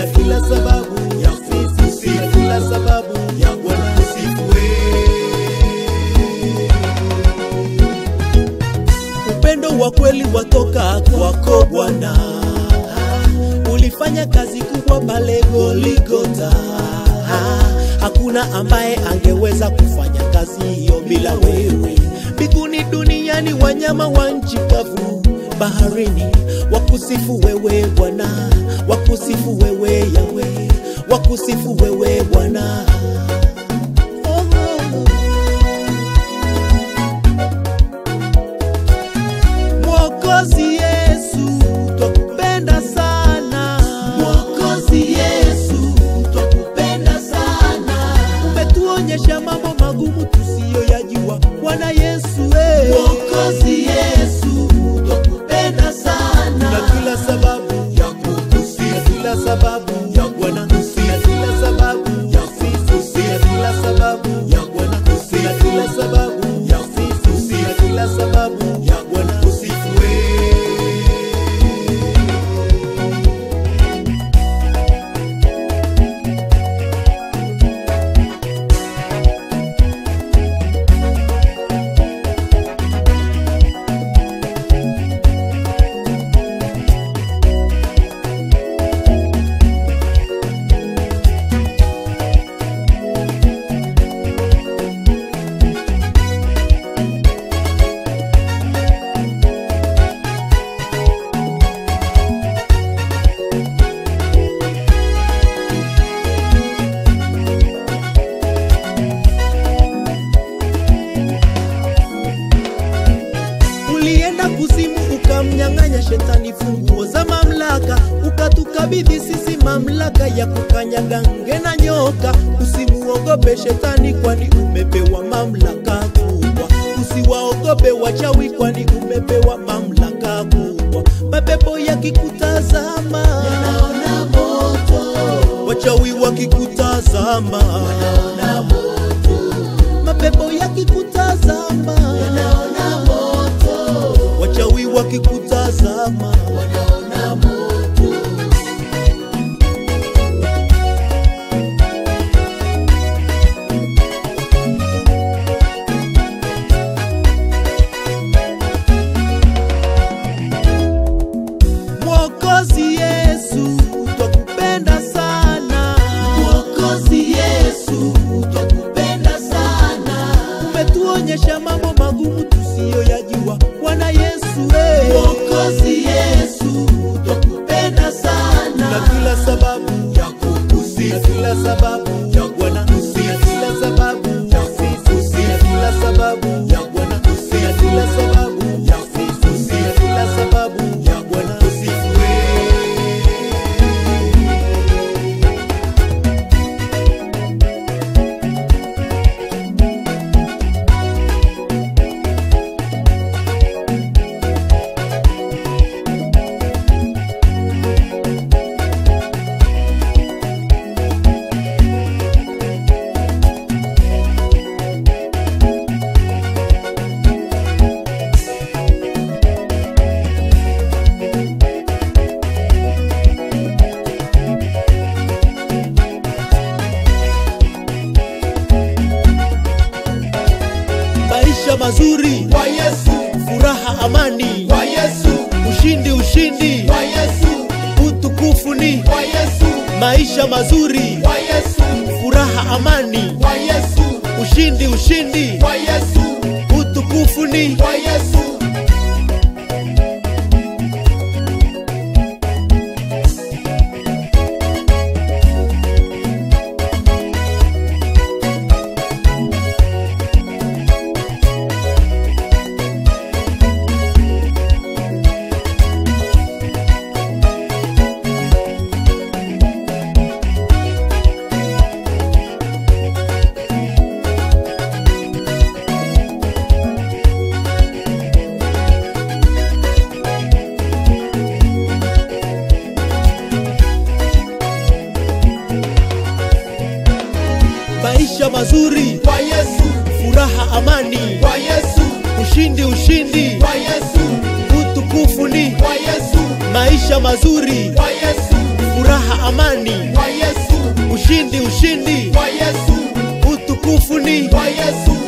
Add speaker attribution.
Speaker 1: na kila sababu ya kusifu, na kila sababu ya Bwana kusifu upendo wa kweli watoka kwako Bwana, ulifanya kazi kubwa pale Goligota. Hakuna ambaye angeweza kufanya kazi hiyo bila wewe. Mbinguni, duniani, wanyama wa nchi kavu, baharini, wakusifu wewe Bwana, wakusifu wewe Yawe, wakusifu wewe Bwana. Oh, oh, oh. Mwokozi Yesu, twakupenda sana. Mwokozi Yesu, twakupenda sana. Umetuonyesha mambo magumu tusiyoyajua, Bwana Yesu eh. Mwokozi Yesu, twakupenda sana. Na kila sababu ya kukusifu, kila sababu ya Bwana kusifu, kila sababu ya kusifu, kila sababu ya Bwana kusifu, kila sababu ya kusifu, kila sababu ya Bwana kusifu wewe. Ulienda kuzimu ukamnyang'anya shetani funguo za mamlaka, ukatukabidhi sisi mamlaka ya kukanyaga nge na nyoka. Usimuogope shetani, kwani umepewa mamlaka kubwa. Usiwaogope wachawi, kwani umepewa mamlaka kubwa. Mapepo yakikutazama yanaona moto, wachawi wakikutazama wanaona moto, mapepo yakikutazama yanaona moto, wachawi wakikutazama wanaona moto. Mwokozi Yesu, twakupenda sana. Mwokozi Yesu, twakupenda sana. Umetuonyesha mambo magumu tusiyoyajua, Bwana Yesu eh. Mwokozi Yesu, twakupenda sana. Na kila sababu ya kukusifu, na kila sababu ya Bwana kusifu, na kila sababu ya kusifu, na kila sababu ya Bwana kusifu, na kila sababu ya kusifu, na kila sababu ya Bwana kusifu wewe. maisha mazuri
Speaker 2: kwa Yesu,
Speaker 1: furaha amani
Speaker 2: kwa Yesu,
Speaker 1: ushindi ushindi
Speaker 2: kwa Yesu,
Speaker 1: utukufu ni
Speaker 2: kwa Yesu,
Speaker 1: maisha mazuri
Speaker 2: kwa Yesu,
Speaker 1: furaha amani
Speaker 2: kwa Yesu,
Speaker 1: ushindi ushindi
Speaker 2: kwa Yesu,
Speaker 1: utukufu ni
Speaker 2: kwa Yesu.
Speaker 1: maisha mazuri
Speaker 2: kwa Yesu,
Speaker 1: furaha amani
Speaker 2: kwa Yesu,
Speaker 1: ushindi ushindi
Speaker 2: kwa Yesu,
Speaker 1: utukufu ni
Speaker 2: kwa Yesu,
Speaker 1: maisha mazuri
Speaker 2: kwa Yesu,
Speaker 1: furaha amani
Speaker 2: kwa Yesu,
Speaker 1: ushindi ushindi
Speaker 2: kwa Yesu,
Speaker 1: utukufu ni
Speaker 2: kwa Yesu,